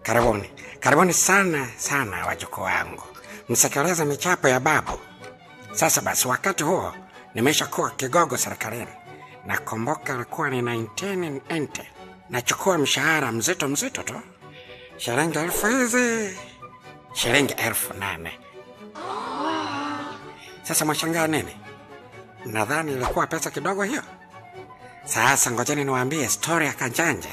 Karibuni, karibuni sana sana wajukuu wangu, msekeleze michapo ya babu. Sasa basi, wakati huo nimeshakuwa kigogo serikalini. Nakumbuka ilikuwa ni 1990 nachukua mshahara mzito mzito tu, shilingi elfu hizi, shilingi elfu nane. Sasa mwashangaa nini? Nadhani ilikuwa pesa kidogo hiyo. Sasa ngojeni niwaambie stori ya Kanjanja.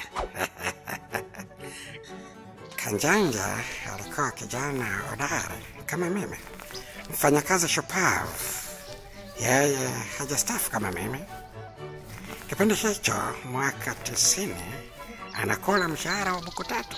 Kanjanja alikuwa kijana hodari kama mimi, mfanyakazi shupavu. Yeye hajastaafu kama mimi. Kipindi hicho mwaka tisini anakula mshahara wa buku tatu.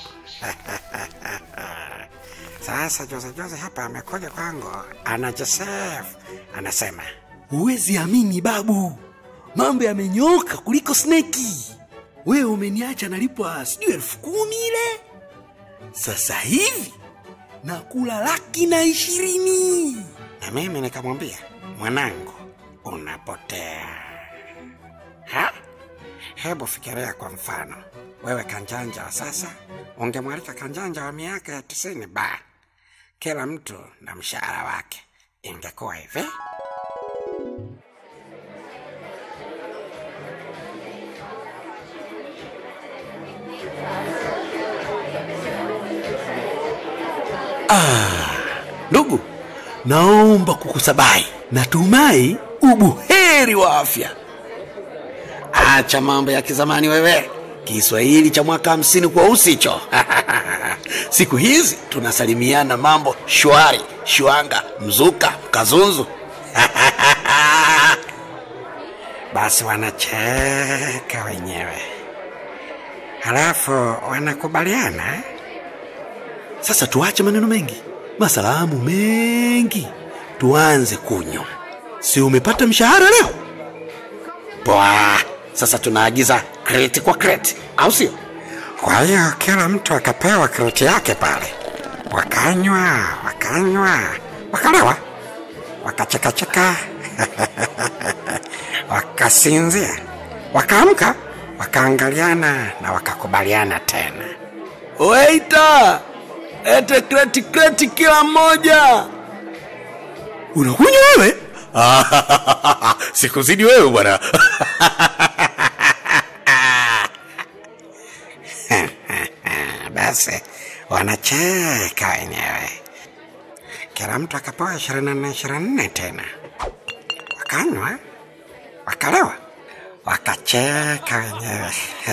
Sasa juzi juzi hapa amekuja kwangu, anajisef, anasema Huwezi amini babu, mambo yamenyoka kuliko sneki. Wewe umeniacha nalipwa sijui elfu kumi ile, sasa hivi nakula laki na ishirini. na mimi nikamwambia, mwanangu, unapotea. Ha? Hebu fikiria kwa mfano, wewe Kanjanja wa sasa ungemwalika Kanjanja wa miaka ya tisini, ba kila mtu na mshahara wake, ingekuwa hivi. Ndugu, naomba kukusabai, natumai ubuheri wa afya. Acha mambo ya kizamani wewe, Kiswahili cha mwaka hamsini kwa usicho. Siku hizi tunasalimiana mambo shwari, shwanga, mzuka, kazunzu. Basi wanacheka wenyewe, halafu wanakubaliana eh? Sasa tuache maneno mengi, masalamu mengi, tuanze kunywa. Si umepata mshahara leo? Bwa, Sasa tunaagiza kreti kwa kreti, au sio? Kwa hiyo kila mtu akapewa kreti yake pale, wakanywa wakanywa, wakalewa, wakachekacheka, wakasinzia, wakaamka, wakaangaliana na wakakubaliana tena. Waita, ete kreti kreti kila mmoja. Unakunywa wewe? Sikuzidi wewe bwana. Basi wanacheka wenyewe, kila mtu akapewa ishirini na nne ishirini na nne tena, wakanywa wakalewa, wakacheka wenyewe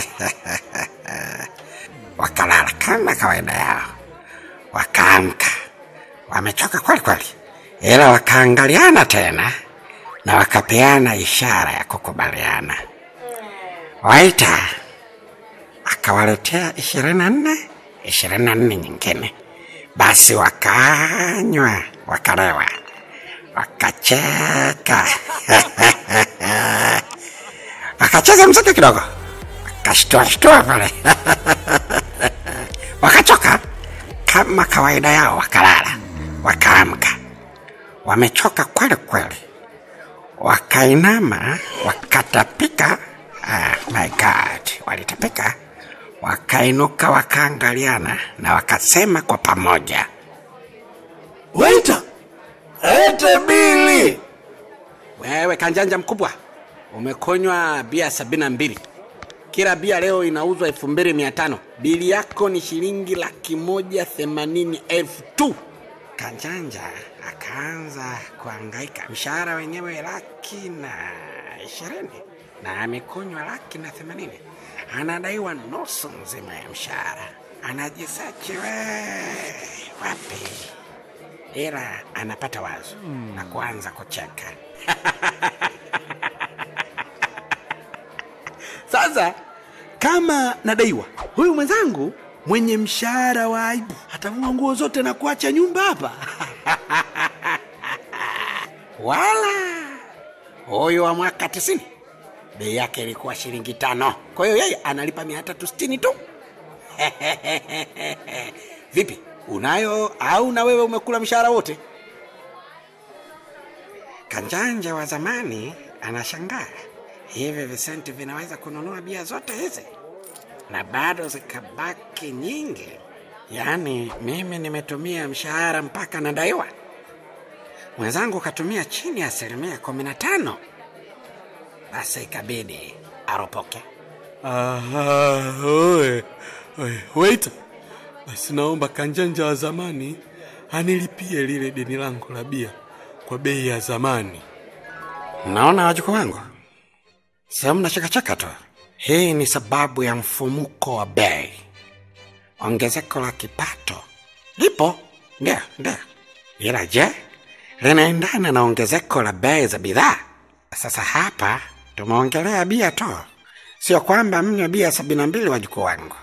wakalala kama kawaida yao, wakaamka wamechoka kweli kweli, ila wakaangaliana tena na wakapeana ishara ya kukubaliana. Waita akawaletea ishirini na nne ishirini na nne nyingine, basi wakanywa wakalewa, wakacheka wakacheza mziki kidogo, wakashtuashtua pale wakachoka kama kawaida yao, wakalala, wakaamka wamechoka kweli kweli, wakainama wakatapika. Ah, my God, walitapika, wakainuka, wakaangaliana na wakasema kwa pamoja, Waita, ete bili. Wewe kanjanja mkubwa, umekonywa bia sabini na mbili. Kila bia leo inauzwa elfu mbili mia tano. Bili yako ni shilingi laki moja themanini elfu tu. Kanjanja akaanza kuangaika, mshahara wenyewe laki na ishirini na amekunywa laki na themanini, anadaiwa nusu nzima ya mshahara, anajisachi we wapi, ila anapata wazo na kuanza kucheka. Sasa kama nadaiwa, huyu mwenzangu mwenye mshahara wa aibu atavua nguo zote na kuacha nyumba hapa. Wala huyu wa mwaka tisini bei yake ilikuwa shilingi tano, Kwa hiyo yeye analipa mia tatu sitini tu. Vipi, unayo au na wewe umekula mshahara wote? Kanjanja wa zamani anashangaa hivi visenti vinaweza kununua bia zote hizi na bado zikabaki nyingi. Yaani mimi nimetumia mshahara mpaka nadaiwa, mwenzangu katumia chini ya asilimia kumi na tano. Basi ikabidi aropoke. Aha, oe, oe, waiter, basi naomba kanjanja wa zamani anilipie lile deni langu la bia kwa bei ya zamani. Naona wajukuu wangu, sehemu na chekacheka tu. Hii ni sababu ya mfumuko wa bei. Ongezeko la kipato lipo, ndio ndio, ila je, linaendana na ongezeko la bei za bidhaa? Sasa hapa tumeongelea bia tu, sio kwamba mnywe bia sabini na mbili, wajukuu wangu.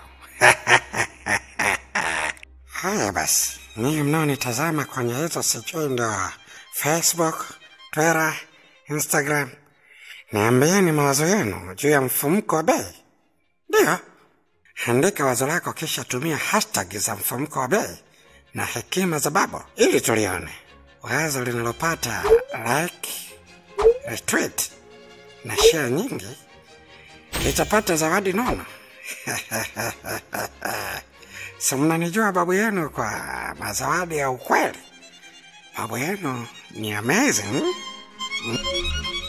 Haya basi, ninyi mnaonitazama kwenye hizo sijui ndo Facebook, Twitter, Instagram, niambieni mawazo yenu juu ya mfumuko wa bei. Ndio, andika wazo lako, kisha tumia hashtag za mfumuko wa bei na hekima za babo ili tulione. Wazo linalopata like, retweet na share nyingi litapata zawadi nono. si mnanijua babu yenu kwa mazawadi ya ukweli. Babu yenu ni amazing. Mm.